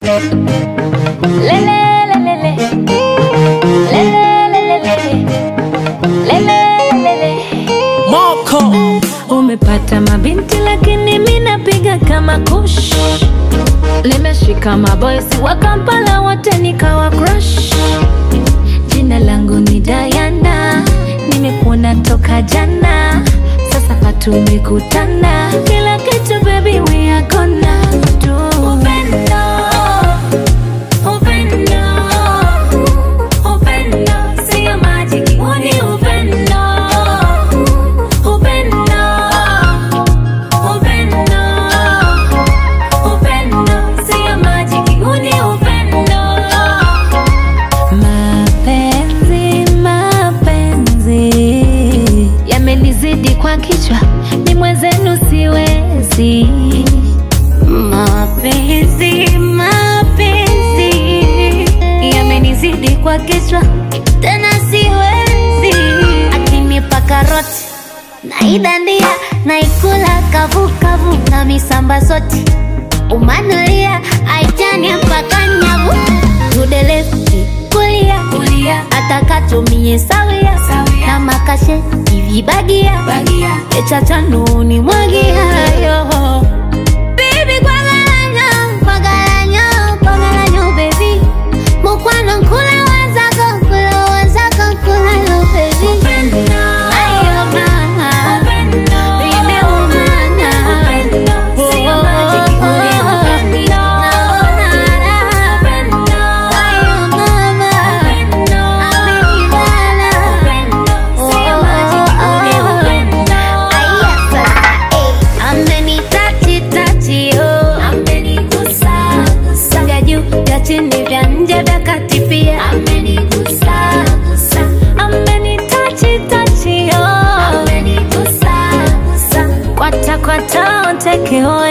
Moko Umepata mabinti lakini mi napiga kama kush. Limeshika maboysi wa Kampala wote nikawa crush. Jina langu ni Diana, nimekuona toka jana, sasa patumekutana, kila kitu baby we are gonna do. Upendo, upendo, upendo, sio majiki, huu ni upendo. Upendo, upendo, upendo, sio majiki, huu ni upendo. Mapenzi, mapenzi yamenizidi kwa kichwa, ni mwenzenu siwezi. Mapenzi, mapenzi yamenizidi kwa kichwa, tena siwezi. Akinipa karoti naidandia, naikula kavukavu na misamba zote umanulia aitania mpaka nyavu tudelefti kulia kulia atakatumie sawia na makashe ivibagia echachanuni mwagiayo Baby, kwagalanyo, kwagalanyo, kwagalanyo, baby. Mukwano nkula wazako, nkula wazako, nkula yo, baby. Ayo, mama. Nimeumana. Oh, oh, oh, oh. Naona raha. Ayo, mama. Amenibana. Oh, oh, oh. Aya, sasa, eh. Amenitachi tachi oh, amenigusa gusa, vya juu vya chini vya nje vya kati pia amenigusa gusa, amenitachi tachi oh, amenigusa gusa, kwata kwata onteke oh